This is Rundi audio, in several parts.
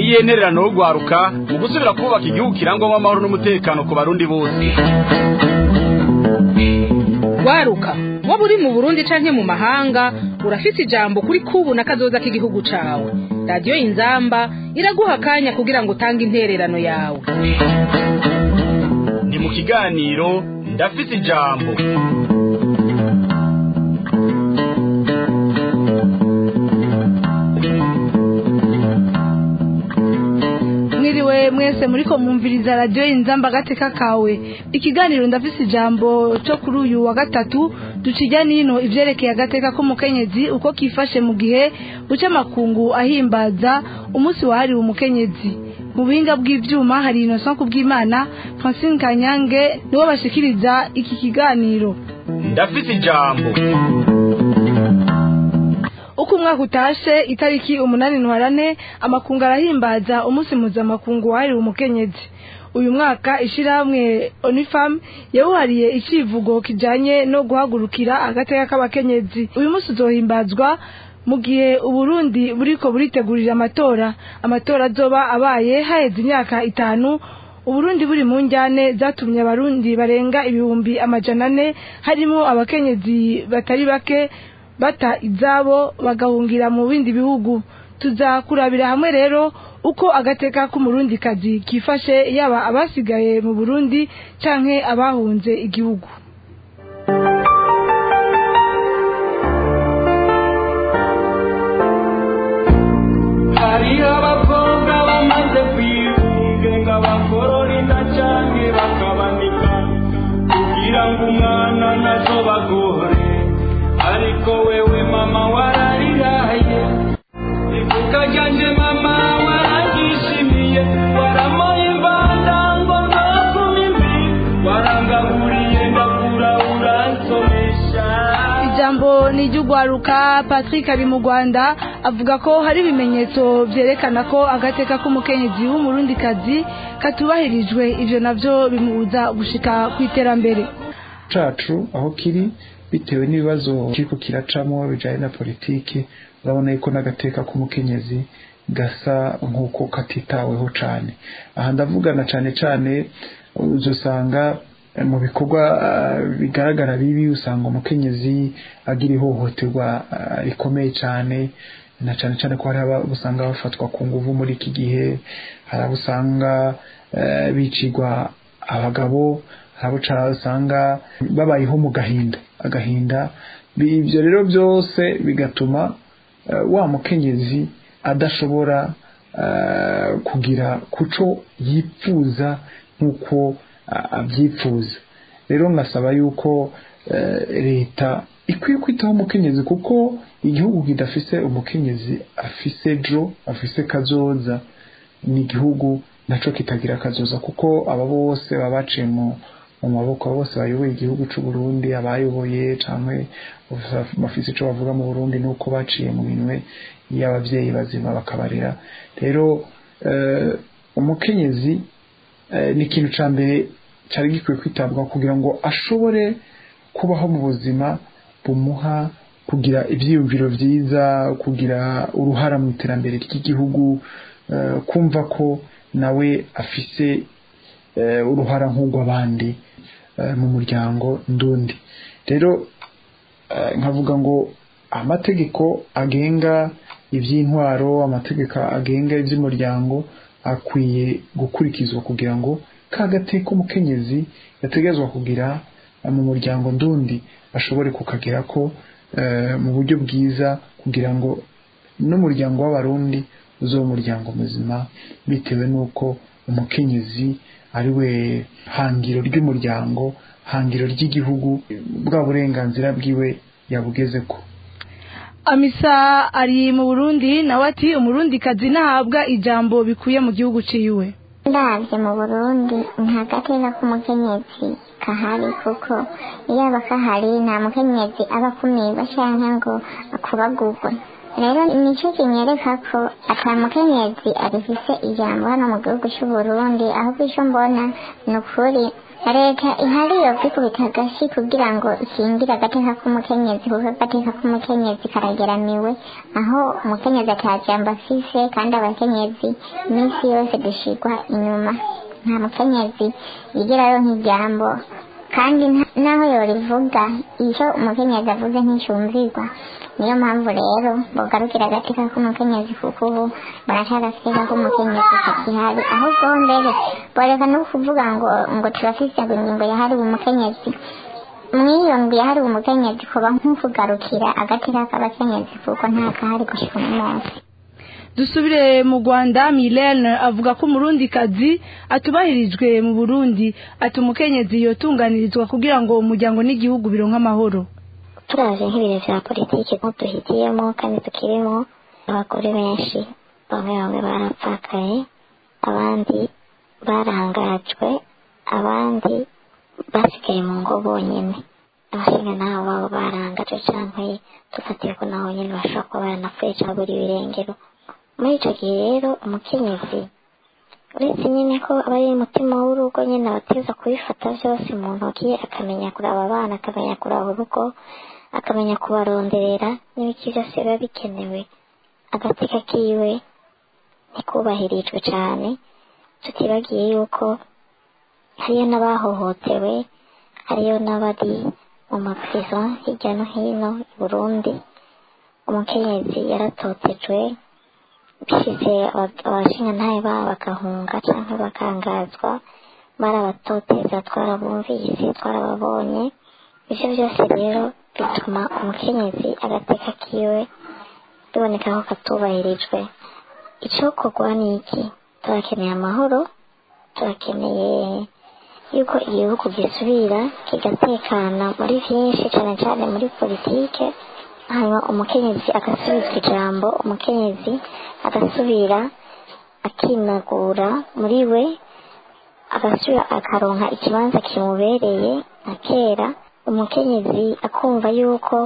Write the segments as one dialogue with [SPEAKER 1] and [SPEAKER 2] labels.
[SPEAKER 1] n'iyihe ntererano yo gwaruka mu gusubira kubaka igihugu kirangwamo amahoro n'umutekano ku barundi bose
[SPEAKER 2] waruka waba uri mu burundi canke mu mahanga urafise ijambo kuri kubu na kazoza k'igihugu cawe radiyo inzamba iraguha akanya kugira ngo utange intererano yawe
[SPEAKER 1] ni mu kiganiro ndafise ijambo
[SPEAKER 3] mwiriwe mwese muriko mwumviriza radiyo inzamba agateka kawe ikiganiro ndafise ijambo cyo kuri uyu wa gatatu ducijya nino ivyerekeye agateka k'umukenyezi uko kifashe mu gihe buca amakungu ahimbaza umunsi wahariwe umukenyezi mu buhinga bw'ivyuma hari innocent kubw'imana francine kanyange nibo bashikiriza iki kiganiro
[SPEAKER 1] ndafise ijambo
[SPEAKER 3] uko umwaka utashe itariki umunani ntwarane amakungu arahimbaza umunsi mpuzamakungu wahariwe umukenyezi uyu mwaka ishirahamwe onifam yawuhariye icivugo kijanye no guhagurukira agateka k'abakenyezi uyu munsi uzohimbazwa mu gihe uburundi buriko buritegurira amatora amatora azoba abaye haheze imyaka itanu uburundi buri mu njyane zatumye abarundi barenga ibihumbi amajana ane harimo abakenyezi batari bake bata izabo bagahungira mu bindi bihugu tuzakurabira hamwe rero uko agateka k'umurundikazi kifashe yaba abasigaye mu burundi canke abahunze igihugu
[SPEAKER 4] hariho abakobwa bamaze kwigungenga bakorora inda canke bakabanika kugira ngo umwana nazo bagore ariko wewe mama warariraye ivuka ryanje mama waragishimiye waramoye imbanda ngo nzokuma imbi warangaburiye ndakura uransomesha
[SPEAKER 3] ijambo ni iry'ugwaruka patrick ari mu rwanda avuga ko hari ibimenyetso vyerekana ko agateka k'umukenyezi w'umurundikazi katubahirijwe ivyo navyo bimubuza gushika ku iterambere
[SPEAKER 5] cacu aho kiri bitewe n'ibibazo kiriko kiracamo bijanye na politiki urabona yuko n'agateka k'umukenyezi gasa nk'uko katitaweho cane aha ndavugana cane cane uzosanga mu bikorwa uh, bigaragara bibi usanga umukenyezi agira ihohoterwa uh, rikomeye cane na cane cane ko hari aba usanga bafatwa ku nguvu muri iki gihe hari abo usanga uh, bicirwa abagabo hari abo usanga babayeho mu gahinda agahinda ibyo rero byose bigatuma wa mukenyezi adashobora kugira kuco yipfuza nk'uko abyipfuza rero ngasaba yuko leta ikwiye kwitaho umukenyezi kuko igihugu kidafise umukenyezi afise ejo afise kazoza ni igihugu naco kitagira kazoza kuko aba bose baba baciye mu mu maboko bose bayoboye igihugu cy'u Burundi abayoboye canke bafise ico bavuga mu Burundi nuko baciye mu minwe y'abavyeyi bazima bakabarera rero umukenyezi ni ikintu ca mbere cyari gikwiye kwitabwaho kugira ngo ashobore kubaho mu buzima bumuha kugira ivyiyumviro vyiza kugira uruhara mu iterambere ry'igihugu kumva ko nawe afise uruhara nk'urw'abandi mu muryango ndundi rero nkavuga ngo amategeko agenga iby'intwaro amategeko agenga iby'umuryango akwiye gukurikizwa kugira ngo kagateka umukenyezi yategerezwa kugira mu muryango ndundi ashobore kukagera ko mu buryo bwiza kugira ngo n'umuryango w'abarundi uzo umuryango muzima bitewe n'uko umukenyezi ari we hangiro ry'umuryango hangiro ry'igihugu bwa burenganzira bwiwe yabugeze ko
[SPEAKER 3] amisa ari mu burundi nawe ati umurundikazi ntahabwa ijambo bikuye mu gihugu ciwe
[SPEAKER 6] ndabye mu burundi nta gateka k'umukenyezi kahari kuko iyo aba kahari nta mukenyezi aba akumirwa cyangwa ngo akubagurwe rero nicyo kinyereka ko ata mukenyezi abifise ijambo hano mu gihugu cy'u Burundi ahubwo icyo mbona ni ukuri leta ihari yokwikubita agashi kugira ngo ikingire agateka k'umukenyezi kuko agateka k'umukenyezi karageramiwe aho umukenyezi atajambo afise kandi abakenyezi iminsi yose dushigwa inyuma nta mukenyezi yigerayo nk'ijambo kandi nta- naho yorivuga icyo umukenyezi avuze nticumvirwa niyo mpamvu rero bogarukira agateka k'umukenyezi kuko ubu baraca agateka k'umukenyezi kakihari ahubwo mbere boreka no kuvuga ngo ngo turafise ngo ingingo yahariwe umukenyezi mw'iyo ngo yahariwe umukenyezi kuba nk'ukugarukira agateka k'abakenyezi kuko nta kahari gushika uno munsi
[SPEAKER 3] dusubire mu rwanda milene avuga ko umurundikazi atubahirijwe mu burundi ati umukenyezi yotunganirizwa kugira ngo umuryango n'igihugu bironke amahoro
[SPEAKER 6] turaje nk'ibintu vya politiki nko duhitiyemo kandi tukirimo abagore benshi bamwe bamwe barapfakaye abandi barangajwe abandi basigaye mu ngo bonyene abashinga nabo babo barangajwe canke dufatiye ko naho nyene bashobora kuba baranapfuye cyangwa buri birengero muri ico gihe rero umukenyezi uretse nyine ko aba ari umutima w'urugo nyine abateza kubifata byose mu ntoki akamenya kuraba abana akamenya kuraba urugo akamenya kubaronderera n'ibiki byose biba bikenewe agateka kiwe ntikubahirijwe cyane tutibagiye yuko hariyo n'abahohotewe hariyo n'abari mu maprizo hirya no hino i burundi umukenyezi yaratotejwe bishize abashingantahe babo bagahunga cyangwa bakangazwa barabatoteza twarabumvise twarababonye ibyo byose rero bituma umukenyezi agateka kiwe biboneka ko katubahirijwe icyokorwa ni iki turakeneye amahoro turakeneye yuko igihugu gisubira kigatekana muri byinshi cyane cyane muri politike hanyuma umukenyezi agasubizwa ijambo umukenyezi agasubira akinagura muri we agasubira akaronka ikibanza kimubereye nka kera umukenyezi akumva yuko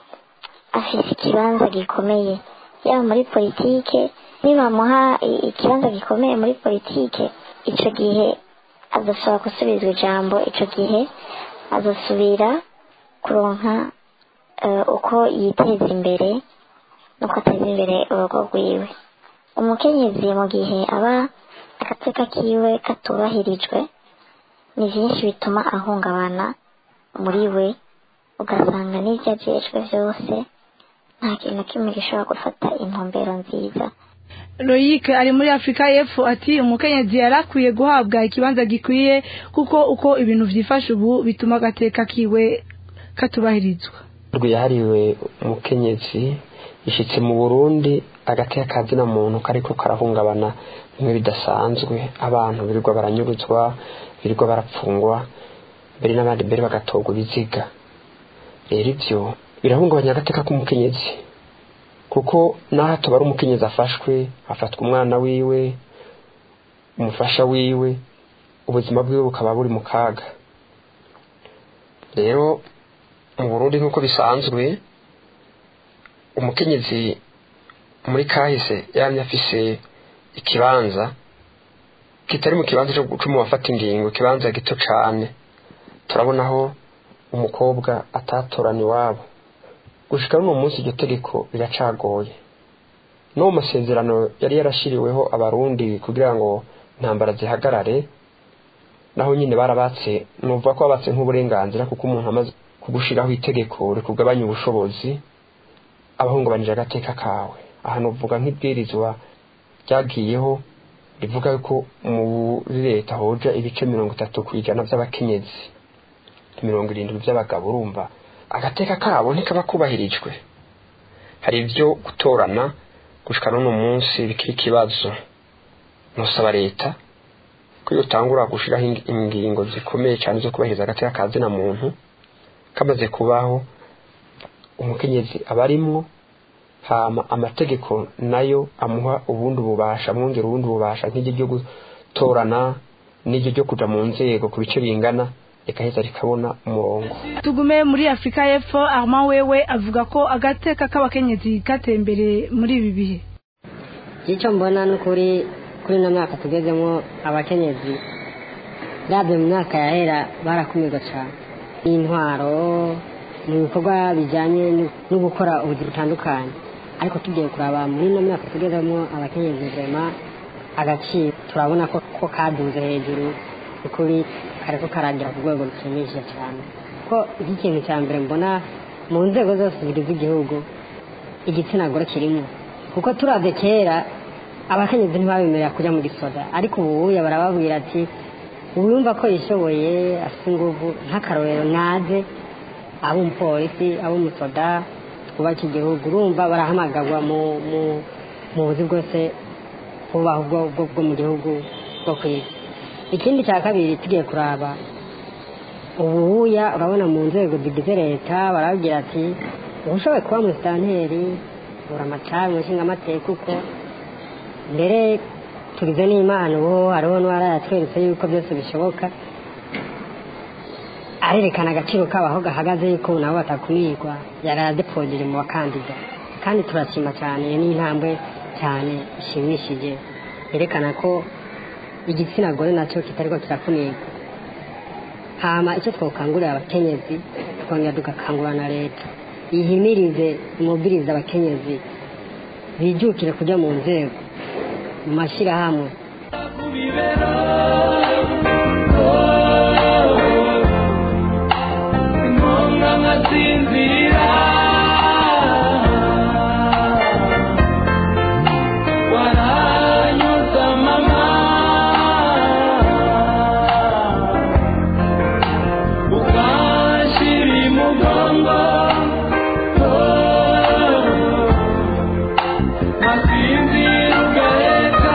[SPEAKER 6] afise ikibanza gikomeye yaba muri politike nibamuha i- ikibanza gikomeye muri politike ico gihe azosaba gusubizwa ijambo ico gihe azosubira kuronka eh, uko yiteza imbere nuko ateza imbere urugo rwiwe umukenyezi mu gihe aba agateka kiwe katubahirijwe ni byinshi bituma ahungabana muri we ugasanga n'ibyo ajejwe byose nta kintu na kimwe gishobora gufata intumbero nziza
[SPEAKER 3] loyike ari muri afurika y'epfo ati umukenyezi yari akwiye guhabwa ikibanza gikwiye kuko uko ibintu byifashe ubu bituma agateka kiwe katubahirizwa
[SPEAKER 7] rwe yahariwe umukenyezi ishyitse mu burundi agateka kazina muntu kariko karahungabana bimwe bidasanzwe abantu birirwa baranyuruzwa birirwa barapfungwa mbere n'abandi mbere bagatorwa ibiziga rero ibyo birahungabanya agateka k'umukenyezi kuko n'aho tubara umukenyezi afashwe afatwa umwana wiwe umufasha wiwe ubuzima bwiwe bukaba buri mu kaga rero mu burundi nk'uko bisanzwe umukenyezi muri kahise yamye afise ikibanza kitari mu kibanza cyo gucuma wafata ingingo ikibanza gito cane turabonaho umukobwa atatorana iwabo gushika n'uno munsi iryo tegeko riracagoye no mu masezerano yari yarashiriweho abarundi kugira ngo intambara zihagarare naho nyine barabatse numva ko babatse nk'uburenganzira kuko umuntu amaze kugushiraho itegeko rikugabanya ubushobozi abahungabanije agateka kawe aha nuvuga nk'ibwirizwa ryagiyeho rivuga ko muri leta hoja ibice mirongo itatu ku ijana by'abakenyezi mirongo irindwi by'abagabo urumva agateka kabo ntikaba kubahirijwe hari ibyo gutorana gushika n'uno munsi bikiri ikibazo nusaba leta ko iyo utangura gushiraho ing- ingingo zikomeye cyane zo kubahiriza agateka ka zina muntu kamaze kubaho umukenyezi aba arimwo hama amategeko nayo amuha ubundi bubasha amwongera ubundi bubasha nk'iryo ryo gutorana n'iryo ryo kuja mu nzego ku bice bingana rikaheza rikabona umurongo
[SPEAKER 3] tugume muri afurika y'epfo armand wewe avuga ko agateka k'abakenyezi kateye imbere muri ibi bihe
[SPEAKER 8] icyo mbona ni ukuri kuri ino myaka tugezemo abakenyezi uravye mu myaka yahera barakumirwa cane n'intwaro mu bikorwa bijanye no- no gukora ubuzi butandukanye ariko tugiye kuraba muri ino myaka tugezemo abakenyezi vrema agaciro turabona ko ko kaduze hejuru ukuri kariko karagira ku rwego rushimishije cyane ko iki kintu cya mbere mbona mu nzego zose zigize igihugu igitsina gore kirimo kuko turavye kera abakenyezi ntibabemerera kuja mu gisoda ariko ubuya barababwira ati uwumva ko yishoboye afite inguvu nk'akarorero naze abo umupolisi abo umusoda twubake igihugu urumva barahamagarwa mu mu mu buzi bwose bubaho bwo bwo bwo mu gihugu bwo ku isi ikindi cya kabiri tugiye kuraba ubuya urabona mu nzego zigize leta barabwira ati ubushoboye kuba musitanteri bura amacari mu nshingamateka uko mbere tugize n'imana ubu hariho n'uwara yatweretse yuko byose bishoboka arerekana agaciro kabo aho gahagaze yuko nabo batakumirwa yari adepojeje mu bakandida kandi turashima cyane iyo ni intambwe cyane ishimishije yerekana ko igitsina gore nacyo kitariko kirakumirwa hama icyo twokangurira abakenyezi twongera tugakangurira na leta ihimirize imubwirize abakenyezi bijukire kujya mu nzego mu mashyirahamwe
[SPEAKER 4] inkonga nkasinzira waranyuza mama ukanshira imugongo nkasinzira ugaheka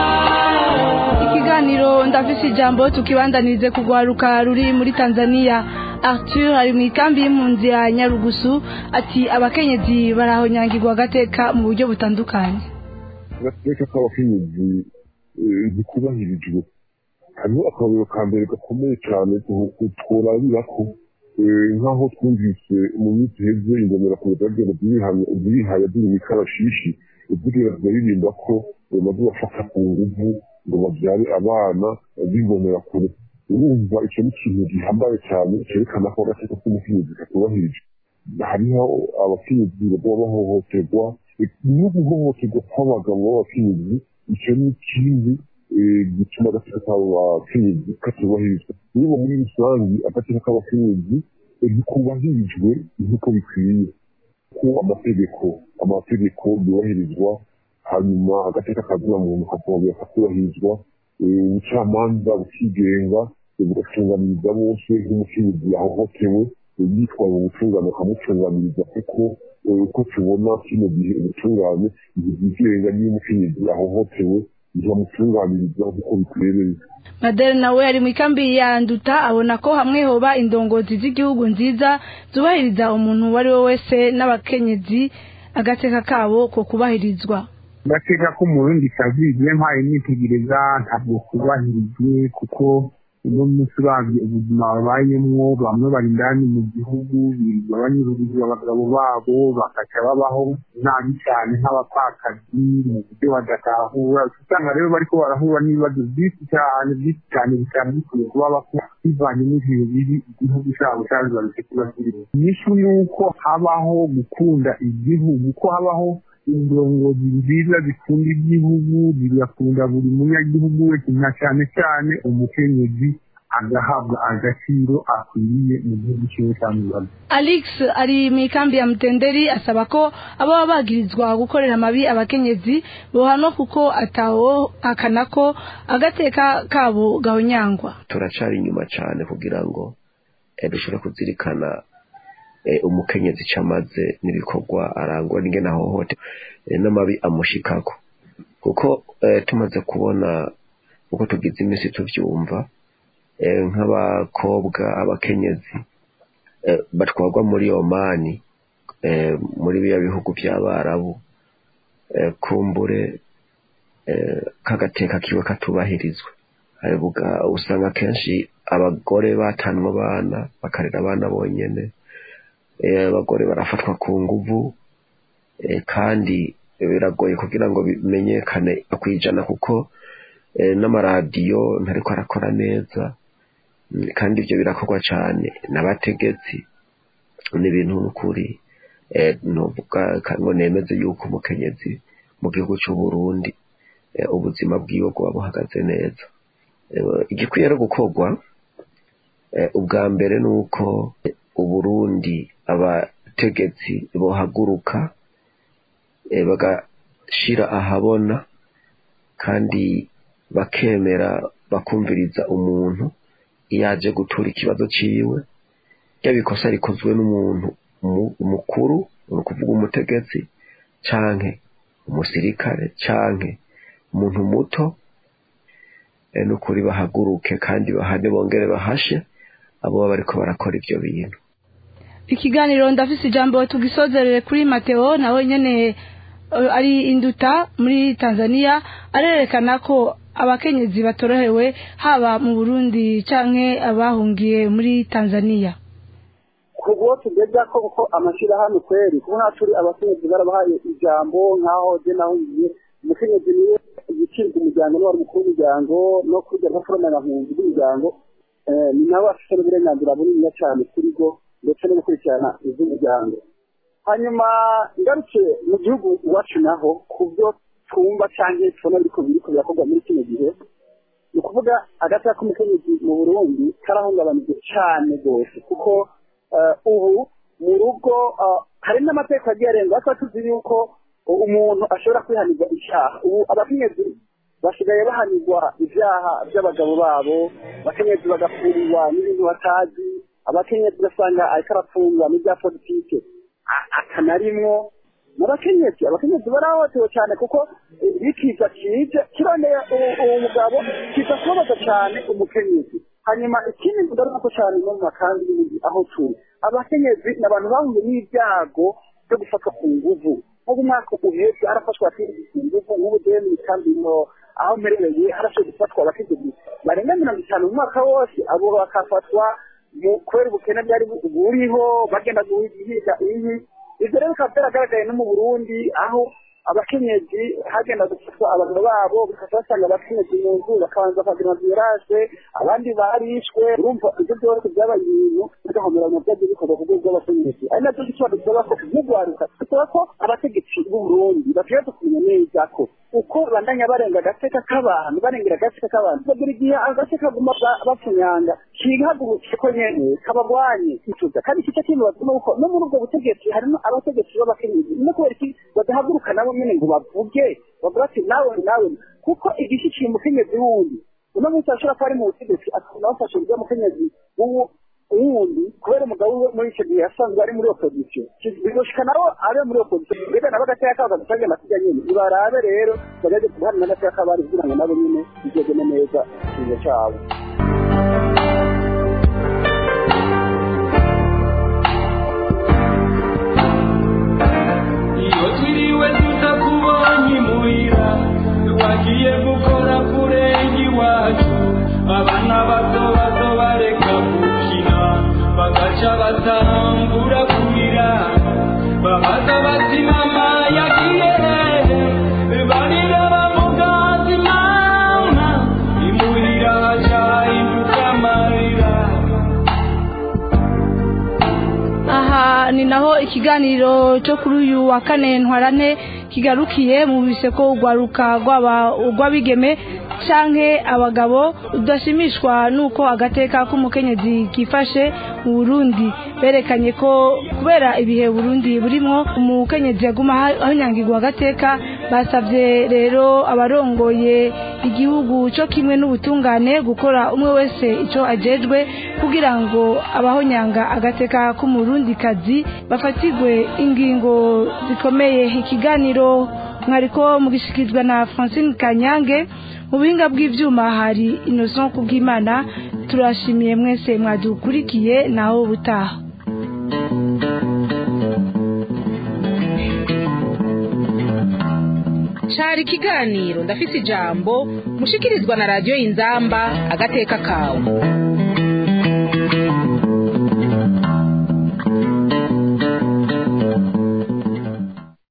[SPEAKER 3] ikiganiro ndafise ijambo tukibandanize kugwaruka ruri muri tanzania arthur ari mu ikambi y'impunzi ya nyarugusu ati abakenyezi barahonyangirwa agateka mu buryo butandukanye
[SPEAKER 9] agateka k'abakenyezi eh, ntikubahirijwe hariho akarorero ka mbere gakomeye cyane tu- tworabira ko eh, nk'aho twumvise mu minsi iheze ingomera ku butagenda zirihaya ziri mu ikarashishi ziriya ziraririmba ko bamaze bafata ku nguvu ngo babyare abana b'ingomera kure urumva icyo ni ikintu gihambaye cyane cyerekana ko agateka k'umukenyezi katubahirijwe hariho abakenyezi baba bahohoterwa no guhohoterwa kw'abagabo b'abakenyezi icyo ni ikindi eh, gituma agateka k'abakenyezi katubahirizwa niba muri rusange agateka k'abakenyezi eh, ntikubahirijwe nk'uko bikwiye ko amategeko amategeko yubahirizwa hanyuma agateka kazina muntu kakongera kakubahirizwa eh, ubucamanza bukigenga eh, bugatunganiriza bose nk'umukenyezi yahohotewe eh, yitwaye mu butungane bakamutunganiriza kuko eh, uko tubona kino gihe ubutungane ntibwigenga niyo umukenyezi yahohotewe ntibamutunganiriza nk'uko bikwereye
[SPEAKER 3] madele nawe ari mu ikambi ya nduta abona ko hamwe hoba indongozi z'igihugu nziza zubahiriza umuntu uwo ari we wese n'abakenyezi agateka kabo ko kubahirizwa
[SPEAKER 10] agateka k'umurundi kazi igihe mpaye nitegereza ntabwo kubahirijwe kuko uno munsi uravye ubuzima babayemwo bamwe bari indani mu gihugu birirwa banyururiza abagabo babo bakaca babaho nabi cyane nk'abapfakazi mu buryo badatahura usanga rero bariko barahura n'ibibazo byinshi cyane byinshi cyane bitanu bikwiye kuba bakora bivanye n'ibintu bibi igihugu cyabo cyabibarutse kuba kirimo inyishu ni uko habaho gukunda igihugu ko habaho indongozi nziza zikunda igihugu zigakunda buri munyagihugu wese na cyane cyane umukenyezi agahabwa agaciro akwiriye mu gihugu cyiwe cy'amubaza
[SPEAKER 3] alex ari mu ikambi ya mutenderi asaba ko ababa bagirizwa gukorera amabi abakenyezi bohanwa kuko atawo akana ko agateka kabo gahonyangwa
[SPEAKER 11] turacari inyuma cyane kugira ngo eh, dushobore kuzirikana eh, umukenyezi cyamaze n'ibikorwa arangwa n'ingene ahohote eh, n'amabi amushikako kuko eh, tumaze kubona uko tugize iminsi tuvyumva eh, nk'abakobwa abakenyezi eh, batwarwa muri omani eh, muri biya bihugu by'abarabu eh, kumbure eh, kagateka kiwe katubahirizwa Haribuga usanga kenshi abagore batanwa abana bakarera abana bonyene eh, abagore barafatwa ku nguvu eh, kandi biragoye kugira ngo bimenyekane kwijana kuko eh, n'amaradiyo ntariko arakora neza Mm, kandi ibyo birakorwa cyane n'abategetsi ni ibintu n'ukuri eh, novuga ka- ngo nemeze yuko umukenyezi mu gihugu cy'u Burundi eh, ubuzima bwiwe bwaba buhagaze neza Eh, igikwiye no gukorwa eh, ubwa mbere ni uko eh, uburundi abategetsi bohaguruka eh, bagashira ahabona kandi bakemera bakumviriza umuntu iyo aje gutura ikibazo ciwe ryaba ikosa rikozwe n'umuntu mu- mukuru ni ukuvuga umutegetsi canke umusirikare canke umuntu muto eh, n'ukuri bahaguruke kandi bahane bongere bahashe abo baba bariko barakora ivyo bintu
[SPEAKER 3] ikiganiro ndafise ijambo tugisozerere kuri mateo nawe nyene eh, ari induta muri tanzania arerekana ko abakenyezi batorohewe haba mu burundi canke abahungiye muri tanzania
[SPEAKER 12] ku bwo tugeza ko kuko amashyirahamwe kweri kuko nta turi abakenyezi barabahaye ijambo nk'aho je naho ngiye umukenyezi niwe yicirwa umuryango niwe wari umukuru w'umuryango no kurya nk'aforomera-mpunzi bw'umuryango eh, ni nawe afite n'uburenganzira buniniya cyane kuri bwo ndetse no gukurikirana iby'umuryango hanyuma ngarutse mu gihugu iwacu naho ku byo twumva cyangwa tubona biriko biriko birakorwa muri kino gihe ni ukuvuga agata k'umukenyezi mu burundi karahungabanije cyane rwose kuko eh, ubu mu rugo eh, hari n'amategeko agiye arenga ariko tuzi yuko umuntu ashobora kwihanirwa icyaha ubu abakenyezi basigaye bahanirwa ibyaha by'abagabo babo abakenyezi bagafurirwa n'ibintu batazi abakenyezi ugasanga ariko arafungwa n'ibya politike a- akanarimwo n'abakenyezi abakenyezi barahohotewe cyane kuko eh, bikiza kije kirondeye uwo- uwo mugabo kiza kubabaza cyane umukenyezi hanyuma ikindi ndaruko cyane no mu makambi y'ibindi aho turi abakenyezi ni abantu bahuye n'ibyago byo gufatwa ku nguvu nko mu mwaka uheze harafashwe abakenyezi ku nguvu nk'ubu jewe mu ikambi no aho mperereye harashoboye gufatwa abakenyezi barenga mirongo itanu mu mwaka wose abo bakafatwa mu kubera ubukene bwari bu- buriho bagenda guhiga inkwi ivyo rero bikaba byaragaragaye no mu burundi aho abakenyezi hagenda gufatwa abagabo babo bikaba basanga abakenyezi mu nzu bakabanza bakagira virage abandi barishwe urumva ibyo byose byabaye ibintu bigahomerana byagiye bikorwa ku rwego rw'abakenyezi ari nacyo gituma dusaba ko nk'urwaruka dusaba ko abategetsi b'u burundi bakwiye kumenya neza ko uko bandanya barenga agateka k'abantu barengera agateka k'abantu bagira igihe agace kaguma ba- bapfunyanga kihagurutse ko nyene kabagwanye kituza kandi kica kibabaza nuko no muri ubwo butegetsi harimo abategetsi b'abakenyezi no kubera iki badahaguruka nabo nyene ngo bavuge bavuga ati nawe nawe kuko igishikiye umukenyezi wundi uno munsi ashobora kuba ari mu butegetsi akabona bafashe urya mukenyezi w'uwo wundi kubera umugabo we muri icyo gihe yasanzwe ari muri opozisiyo bigoshika nawe abe muri opozisiyo mbega nabo agateka kabo gadusange amatijya nyene nibarabe rero bageze guharanira agateka k'abari kugira ngo nabo nyene bigegene neza ikizo cabo
[SPEAKER 4] iyo twiriwe tutakubonye imuhira wagiye gukora kurenga iwacu abana bato bato bareka gukina bagaca batangura kurira babaza bati mama yagiye hehe barira bamugazi mama imuhira haca hinduka amarira
[SPEAKER 3] aha ni naho ikiganiro cyo kuri uyu wa kane ntwarane kigarukiye mu biseko urwaruka rw'aba- rw'abigeme canke abagabo udashimishwa nuko agateka k'umukenyezi kifashe mu burundi berekanye ko kubera ibihe burundi burimwo umukenyezi yaguma aha- ahonyangirwa agateka basabye rero abarongoye igihugu cyo kimwe n'ubutungane gukora umwe wese icyo ajejwe kugira ngo abahonyanga agateka k'umurundikazi bafatirwe ingingo zikomeye ikiganiro mwariko mugishikizwa na francine kanyange mu buhinga bw'ivyuma hari innocent kubw'imana turashimiye mwese mwadukurikiye naho ubutaha
[SPEAKER 2] cari ikiganiro ndafise ijambo mushikirizwa na radiyo inzamba agateka kawe